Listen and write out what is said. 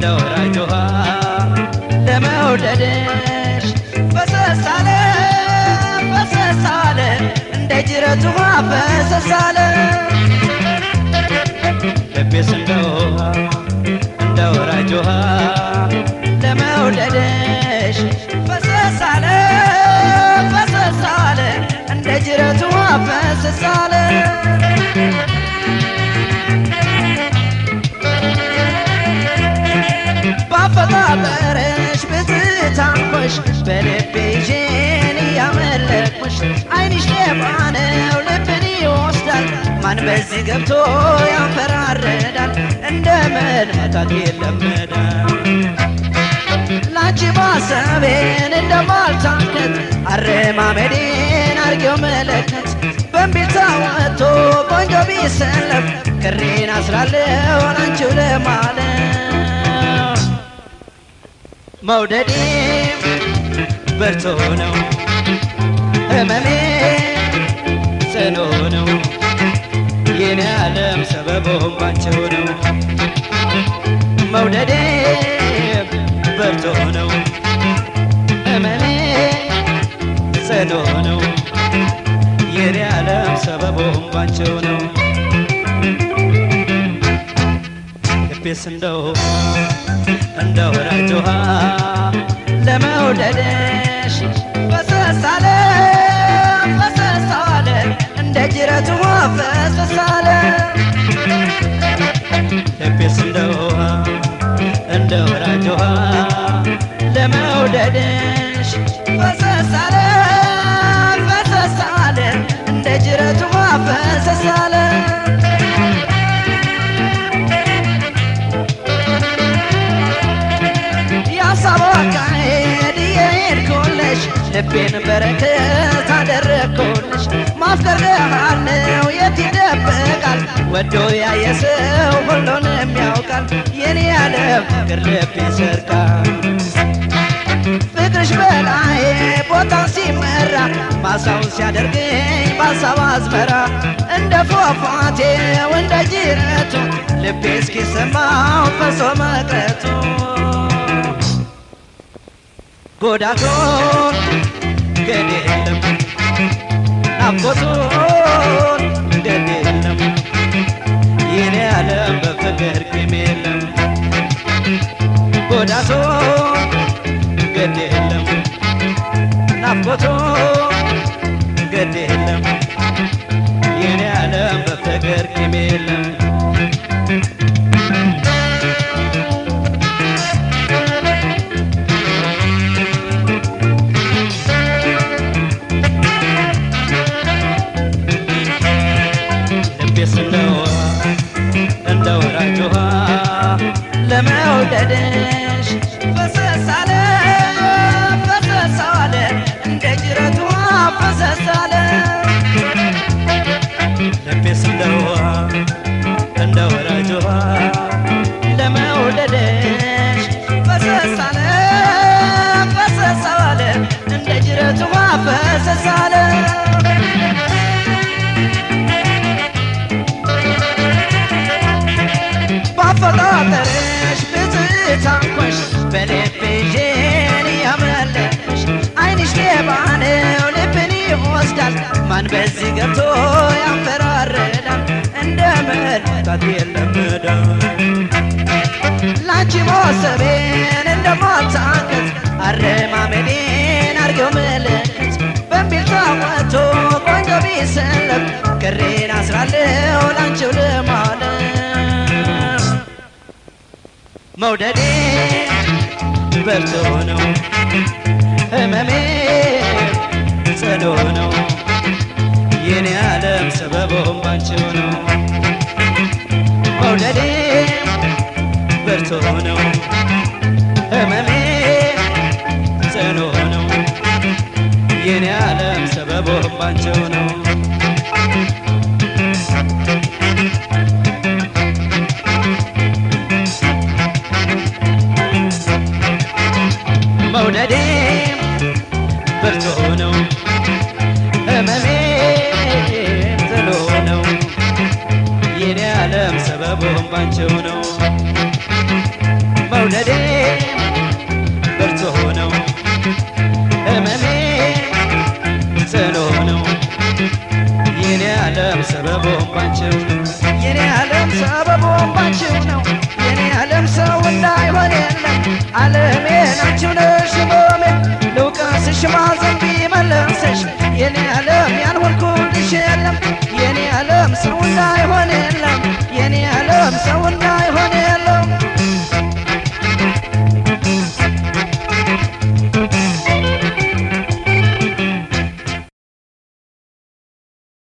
እንደ ወራጅ ውሃ ለመውደድሽ ፈሰስ አለ ፈሰስ አለ እንደ ጅረት ውሃ ፈሰስ አለ ልቤስ እንደ ውሃ እንደ ወራጅ ውሃ ለመውደድሽ ፈሰስ አለ ፈሰስ አለ እንደ ጅረት ውሃ ፈሰስ አለ ባፈጣጠረሽ ብትታንኮሽ በልቤ ይዤን እያመለክኩሽ ዓይንሽ ሌባ ነው ልብን ይወስዳል ማን በዚህ ገብቶ ያንፈራረዳል እንደምን መታት ይለመዳል ላንቺ ማሰቤን እንደማልታከት አረማመዴን አርጌው መለከት በእምቢልታ ወጥቶ ቆንጆ ቢሰለፍ ክሬን አስራለሁ ላንቺው ለማለት መውደዴ በርቶ ነው ህመሜ ጽኑ ነው የኔ ዓለም ሰበቦም ባንቸው ነው መውደዴ በርቶ ነው ህመሜ ጽኑ ነው የኔ ዓለም ሰበቦም ባንቸው ነው ልቤስ እንደው እንደ ወራጅ ውሃ ለመውደድሽ ፈሰስ አለ ፈሰስ አለ እንደ ጅረት ውሃ ፈሰስ አለ ልቤስ እንደ ውሃ እንደ ወራጅ ውሃ ለመውደድሽ ፈሰስ አለ ፈሰስ አለ እንደ ጅረት ውሃ ፈሰስ አለ የሀሳብ አካሄድ የሄድኩልሽ ልቤን በረከት አደረግኩልሽ ማፍቀር ገሃድ ነው የት ይደበቃል ወዶ ያየ ሰው ሁሉንም ያውቃል የኔ ያለም ፍቅር ልብ ይሰርቃል ፍቅርሽ በላይ ቦታው ሲመራ ማሳውን ሲያደርገኝ በሀሳብ አዝመራ እንደ ፏፏቴው እንደ ጅረቱ ልቤ እስኪሰማው ፈሶ መቅረቱ ጎዳቱን ገድ የለም ናፍቆቱን ገድ የለም የኔ ዓለም በፍቅር ቂም የለም ጎዳቱን ገድ የለም ናፍቆቱን ገድ የለም የኔ ዓለም በፍቅር ቂም የለም ልቤስ እንደ ውሃ እንደ ወራጅ ውሃ ለመውደድሽ ፈሰስ አለ ፈሰስ አለ እንደ ጅረት ውሃ ፈሰስ አለ ልቤስ እንደ ውሃ እንደ ወራጅ ውሃ ለመውደድሽ ፈሰስ አለ ፈሰስ አለ እንደ ጅረት ውሃ ፈሰስ አለ ባፈጣጠርሽ ብትታንኮሽ በልቤ ይዤን እያመለክሽ ዓይንሽ ሌባ ነው ልብን ይወስዳል ማን በዚህ ገብቶ ያንፈራረዳል እንደ መለካት የለመዳል ላንቺ ማሰቤን እንደማታከት አረማመዴን አርጌው መለከት በእምቢልታ ወጥቶ ቆንጆ ቢሰለፍ ክሬን አስራለሁ ላንቺው ለማለት መውደዴ በርቶ ነው ህመሜ ጽኑ ነው የኔ ዓለም ሰበቦም ባንቺው ነው መውደዴ በርቶ ነው ህመሜ ጽኑ ነው የኔ ዓለም ሰበቦም ባንቺው ነው መውደዴ ብርቱ ነው ህመሜ ጥሎ ነው የኔ ዓለም ሰበቡም ባንቺው ነው መውደዴ ብርቱ ነው ህመሜ ጽኑ ነው የኔ ዓለም ሰበቦም ባንቺው ነው የኔ ዓለም ሰበቦም ባንቺው ነው የኔ ዓለም ሰው እንዳይሆን የለም ዓለሜ ናችሁ ነሽ ህመሜ ልውቀስሽ ማዘን ቢመለስሽ የኔ ዓለም ያልሆንኩልሽ የለም የኔ ዓለም ሰው እንዳይሆን የለም የኔ ዓለም ሰው